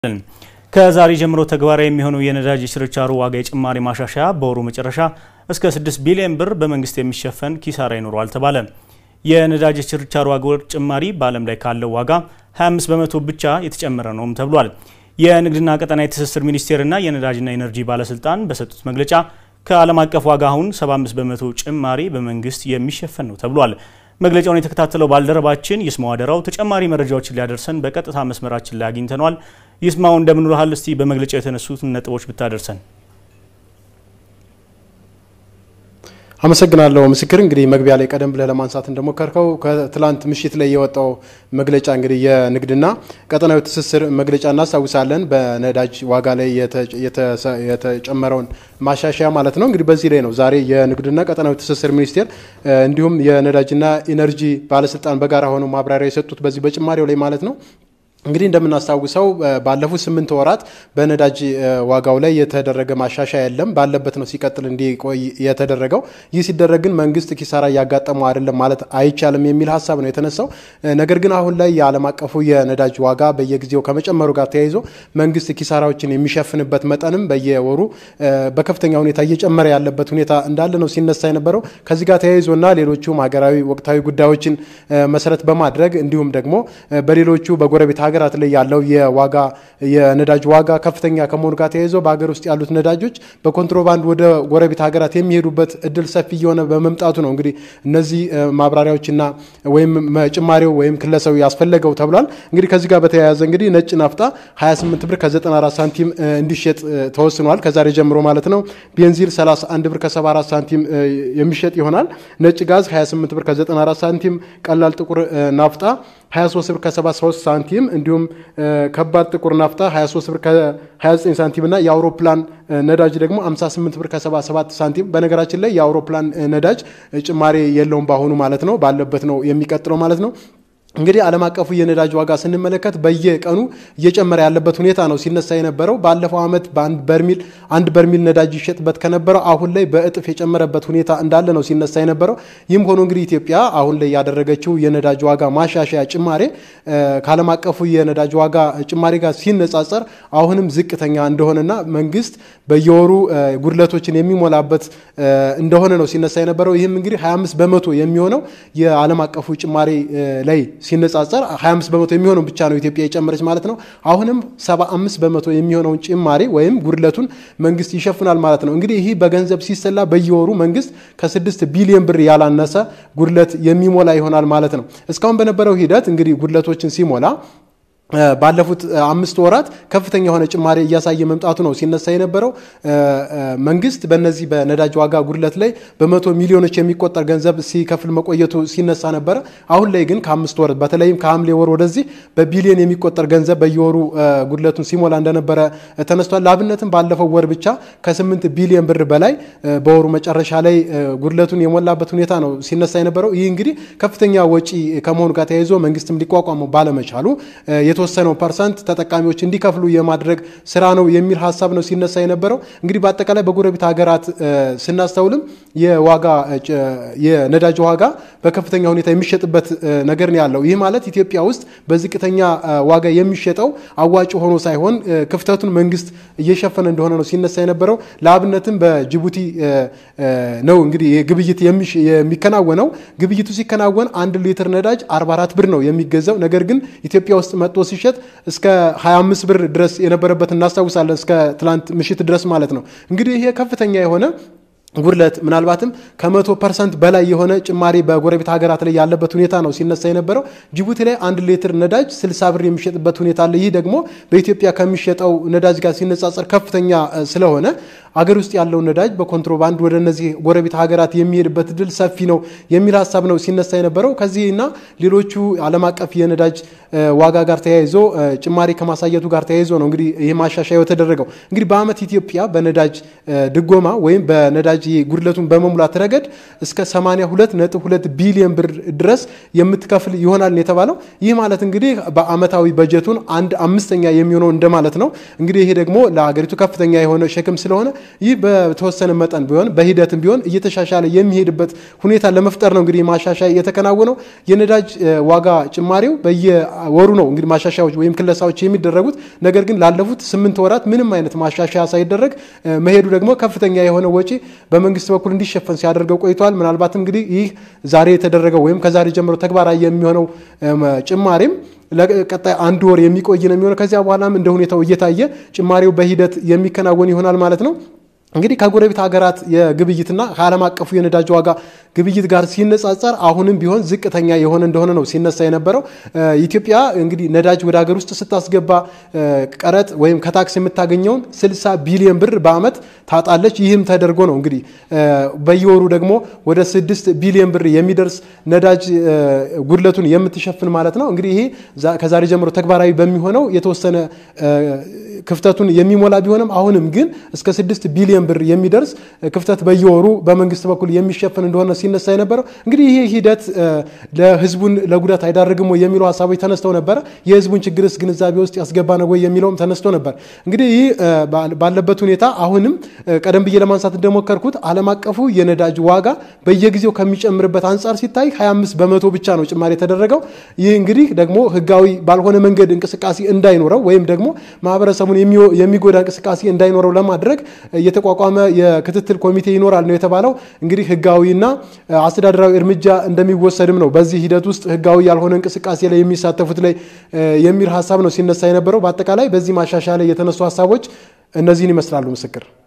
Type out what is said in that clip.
ከዛሬ ጀምሮ ተግባራዊ የሚሆነው የነዳጅ የችርቻሮ ዋጋ የጭማሪ ማሻሻያ በወሩ መጨረሻ እስከ 6 ቢሊዮን ብር በመንግስት የሚሸፈን ኪሳራ ይኖረዋል ተባለ። የነዳጅ የችርቻሮ ዋጋ ጭማሪ በዓለም ላይ ካለው ዋጋ 25 በመቶ ብቻ የተጨመረ ነውም ተብሏል። የንግድና ቀጠናዊ ትስስር ሚኒስቴርና የነዳጅና ኢነርጂ ባለስልጣን በሰጡት መግለጫ ከዓለም አቀፍ ዋጋ አሁን 75 በመቶ ጭማሪ በመንግስት የሚሸፈን ነው ተብሏል። መግለጫውን የተከታተለው ባልደረባችን ይስማው አደራው ተጨማሪ መረጃዎችን ሊያደርሰን በቀጥታ መስመራችን ላይ አግኝተነዋል። ይስማው እንደምን ውለሃል? እስቲ በመግለጫው የተነሱትን ነጥቦች ብታደርሰን። አመሰግናለሁ ምስክር። እንግዲህ መግቢያ ላይ ቀደም ብለህ ለማንሳት እንደሞከርከው ከትላንት ምሽት ላይ የወጣው መግለጫ እንግዲህ የንግድና ቀጠናዊ ትስስር መግለጫ እናስታውሳለን። በነዳጅ ዋጋ ላይ የተጨመረውን ማሻሻያ ማለት ነው። እንግዲህ በዚህ ላይ ነው ዛሬ የንግድና ቀጠናዊ ትስስር ሚኒስቴር እንዲሁም የነዳጅና ኢነርጂ ባለስልጣን በጋራ ሆነው ማብራሪያ የሰጡት በዚህ በጭማሪው ላይ ማለት ነው። እንግዲህ እንደምናስታውሰው ባለፉት ስምንት ወራት በነዳጅ ዋጋው ላይ የተደረገ ማሻሻያ የለም፣ ባለበት ነው ሲቀጥል እንዲቆይ የተደረገው። ይህ ሲደረግ ግን መንግስት ኪሳራ እያጋጠመው አይደለም ማለት አይቻልም የሚል ሀሳብ ነው የተነሳው። ነገር ግን አሁን ላይ የዓለም አቀፉ የነዳጅ ዋጋ በየጊዜው ከመጨመሩ ጋር ተያይዞ መንግስት ኪሳራዎችን የሚሸፍንበት መጠንም በየወሩ በከፍተኛ ሁኔታ እየጨመረ ያለበት ሁኔታ እንዳለ ነው ሲነሳ የነበረው። ከዚህ ጋር ተያይዞና ሌሎቹም ሀገራዊ ወቅታዊ ጉዳዮችን መሰረት በማድረግ እንዲሁም ደግሞ በሌሎቹ በጎረቤት ሀገራት ላይ ያለው የዋጋ የነዳጅ ዋጋ ከፍተኛ ከመሆኑ ጋር ተያይዞ በሀገር ውስጥ ያሉት ነዳጆች በኮንትሮባንድ ወደ ጎረቤት ሀገራት የሚሄዱበት እድል ሰፊ እየሆነ በመምጣቱ ነው እንግዲህ እነዚህ ማብራሪያዎችና ወይም ጭማሪው ወይም ክለሰው ያስፈለገው ተብሏል። እንግዲህ ከዚህ ጋር በተያያዘ እንግዲህ ነጭ ናፍጣ 28 ብር ከ94 ሳንቲም እንዲሸጥ ተወስኗል። ከዛሬ ጀምሮ ማለት ነው። ቤንዚል 31 ብር ከ74 ሳንቲም የሚሸጥ ይሆናል። ነጭ ጋዝ 28 ብር ከ94 ሳንቲም፣ ቀላል ጥቁር ናፍጣ 23 ብር ከ73 ሳንቲም እንዲሁም ከባድ ጥቁር ናፍጣ 23 ብር ከ29 ሳንቲም እና የአውሮፕላን ነዳጅ ደግሞ 58 ብር ከ77 ሳንቲም። በነገራችን ላይ የአውሮፕላን ነዳጅ ጭማሪ የለውም በአሁኑ ማለት ነው፣ ባለበት ነው የሚቀጥለው ማለት ነው። እንግዲህ ዓለም አቀፉ የነዳጅ ዋጋ ስንመለከት በየቀኑ እየጨመረ ያለበት ሁኔታ ነው ሲነሳ የነበረው። ባለፈው ዓመት በአንድ በርሚል አንድ በርሚል ነዳጅ ይሸጥበት ከነበረው አሁን ላይ በእጥፍ የጨመረበት ሁኔታ እንዳለ ነው ሲነሳ የነበረው። ይህም ሆኖ እንግዲህ ኢትዮጵያ አሁን ላይ ያደረገችው የነዳጅ ዋጋ ማሻሻያ ጭማሬ ከዓለም አቀፉ የነዳጅ ዋጋ ጭማሬ ጋር ሲነጻጸር አሁንም ዝቅተኛ እንደሆነና መንግስት በየወሩ ጉድለቶችን የሚሞላበት እንደሆነ ነው ሲነሳ የነበረው። ይህም እንግዲህ 25 በመቶ የሚሆነው የዓለም አቀፉ ጭማሬ ላይ ሲነጻጸር 25 በመቶ የሚሆነው ብቻ ነው ኢትዮጵያ የጨመረች ማለት ነው። አሁንም 75 በመቶ የሚሆነውን ጭማሪ ወይም ጉድለቱን መንግስት ይሸፍናል ማለት ነው። እንግዲህ ይህ በገንዘብ ሲሰላ በየወሩ መንግስት ከ6 ቢሊዮን ብር ያላነሰ ጉድለት የሚሞላ ይሆናል ማለት ነው። እስካሁን በነበረው ሂደት እንግዲህ ጉድለቶችን ሲሞላ ባለፉት አምስት ወራት ከፍተኛ የሆነ ጭማሪ እያሳየ መምጣቱ ነው ሲነሳ የነበረው። መንግስት በነዚህ በነዳጅ ዋጋ ጉድለት ላይ በመቶ ሚሊዮኖች የሚቆጠር ገንዘብ ሲከፍል መቆየቱ ሲነሳ ነበረ። አሁን ላይ ግን ከአምስት ወር በተለይም ከሐምሌ ወር ወደዚህ በቢሊዮን የሚቆጠር ገንዘብ በየወሩ ጉድለቱን ሲሞላ እንደነበረ ተነስቷል። ለአብነትም ባለፈው ወር ብቻ ከስምንት ቢሊዮን ብር በላይ በወሩ መጨረሻ ላይ ጉድለቱን የሞላበት ሁኔታ ነው ሲነሳ የነበረው። ይህ እንግዲህ ከፍተኛ ወጪ ከመሆኑ ጋር ተያይዞ መንግስትም ሊቋቋመው ባለመቻሉ የተወሰነው ፐርሰንት ተጠቃሚዎች እንዲከፍሉ የማድረግ ስራ ነው የሚል ሀሳብ ነው ሲነሳ የነበረው። እንግዲህ በአጠቃላይ በጎረቤት ሀገራት ስናስተውልም የዋጋ የነዳጅ ዋጋ በከፍተኛ ሁኔታ የሚሸጥበት ነገር ነው ያለው። ይህ ማለት ኢትዮጵያ ውስጥ በዝቅተኛ ዋጋ የሚሸጠው አዋጭ ሆኖ ሳይሆን ክፍተቱን መንግስት እየሸፈነ እንደሆነ ነው ሲነሳ የነበረው። ለአብነትም በጅቡቲ ነው እንግዲህ ግብይት የሚከናወነው። ግብይቱ ሲከናወን አንድ ሊትር ነዳጅ 44 ብር ነው የሚገዛው። ነገር ግን ኢትዮጵያ ውስጥ መጥቶ ሲሸጥ እስከ 25 ብር ድረስ የነበረበት እናስታውሳለን። እስከ ትላንት ምሽት ድረስ ማለት ነው። እንግዲህ ይሄ ከፍተኛ የሆነ ጉድለት ምናልባትም ከመቶ ፐርሰንት በላይ የሆነ ጭማሪ በጎረቤት ሀገራት ላይ ያለበት ሁኔታ ነው ሲነሳ የነበረው። ጅቡቲ ላይ አንድ ሊትር ነዳጅ 60 ብር የሚሸጥበት ሁኔታ አለ። ይህ ደግሞ በኢትዮጵያ ከሚሸጠው ነዳጅ ጋር ሲነጻጸር ከፍተኛ ስለሆነ አገር ውስጥ ያለው ነዳጅ በኮንትሮባንድ ወደ እነዚህ ጎረቤት ሀገራት የሚሄድበት እድል ሰፊ ነው የሚል ሀሳብ ነው ሲነሳ የነበረው። ከዚህና ሌሎቹ ዓለም አቀፍ የነዳጅ ዋጋ ጋር ተያይዞ ጭማሪ ከማሳየቱ ጋር ተያይዞ ነው እንግዲህ ይህ ማሻሻያ የተደረገው። እንግዲህ በአመት ኢትዮጵያ በነዳጅ ድጎማ ወይም በነዳጅ ጉድለቱን በመሙላት ረገድ እስከ 82.2 ቢሊዮን ብር ድረስ የምትከፍል ይሆናል የተባለው። ይህ ማለት እንግዲህ በአመታዊ በጀቱን አንድ አምስተኛ የሚሆነው እንደማለት ነው። እንግዲህ ይሄ ደግሞ ለሀገሪቱ ከፍተኛ የሆነ ሸክም ስለሆነ ይህ በተወሰነ መጠን ቢሆን በሂደትም ቢሆን እየተሻሻለ የሚሄድበት ሁኔታ ለመፍጠር ነው እንግዲህ ማሻሻያ የተከናወነው። የነዳጅ ዋጋ ጭማሪው በየወሩ ነው እንግዲህ ማሻሻያዎች ወይም ክለሳዎች የሚደረጉት። ነገር ግን ላለፉት ስምንት ወራት ምንም አይነት ማሻሻያ ሳይደረግ መሄዱ ደግሞ ከፍተኛ የሆነ ወጪ በመንግስት በኩል እንዲሸፈን ሲያደርገው ቆይቷል። ምናልባት እንግዲህ ይህ ዛሬ የተደረገው ወይም ከዛሬ ጀምሮ ተግባራዊ የሚሆነው ጭማሪም ለቀጣይ አንድ ወር የሚቆይ ነው የሚሆነው። ከዚያ በኋላም እንደ ሁኔታው እየታየ ጭማሪው በሂደት የሚከናወን ይሆናል ማለት ነው። እንግዲህ ከጎረቤት ሀገራት የግብይትና ከዓለም አቀፉ የነዳጅ ዋጋ ግብይት ጋር ሲነጻጸር አሁንም ቢሆን ዝቅተኛ የሆነ እንደሆነ ነው ሲነሳ የነበረው። ኢትዮጵያ እንግዲህ ነዳጅ ወደ ሀገር ውስጥ ስታስገባ ቀረጥ ወይም ከታክስ የምታገኘውን 60 ቢሊዮን ብር በዓመት ታጣለች። ይህም ተደርጎ ነው እንግዲህ በየወሩ ደግሞ ወደ 6 ቢሊዮን ብር የሚደርስ ነዳጅ ጉድለቱን የምትሸፍን ማለት ነው። እንግዲህ ይሄ ከዛሬ ጀምሮ ተግባራዊ በሚሆነው የተወሰነ ክፍተቱን የሚሞላ ቢሆንም አሁንም ግን እስከ 6 ቢሊዮን ብር የሚደርስ ክፍተት በየወሩ በመንግስት በኩል የሚሸፍን እንደሆነ ሲነሳ የነበረው እንግዲህ ይህ ሂደት ለህዝቡን ለጉዳት አይዳርግም ወይ የሚለው ሀሳቦች ተነስተው ነበረ። የህዝቡን ችግርስ ግንዛቤ ውስጥ ያስገባ ነው ወይ የሚለውም ተነስቶ ነበር። እንግዲህ ይህ ባለበት ሁኔታ አሁንም ቀደም ብዬ ለማንሳት እንደሞከርኩት ዓለም አቀፉ የነዳጅ ዋጋ በየጊዜው ከሚጨምርበት አንጻር ሲታይ 25 በመቶ ብቻ ነው ጭማሪ የተደረገው። ይህ እንግዲህ ደግሞ ህጋዊ ባልሆነ መንገድ እንቅስቃሴ እንዳይኖረው ወይም ደግሞ ማህበረሰቡን የሚጎዳ እንቅስቃሴ እንዳይኖረው ለማድረግ የተቋቋመ የክትትል ኮሚቴ ይኖራል ነው የተባለው። እንግዲህ ህጋዊና አስተዳደራዊ እርምጃ እንደሚወሰድም ነው በዚህ ሂደት ውስጥ ህጋዊ ያልሆነ እንቅስቃሴ ላይ የሚሳተፉት ላይ የሚል ሀሳብ ነው ሲነሳ የነበረው። በአጠቃላይ በዚህ ማሻሻያ ላይ የተነሱ ሀሳቦች እነዚህን ይመስላሉ። ምስክር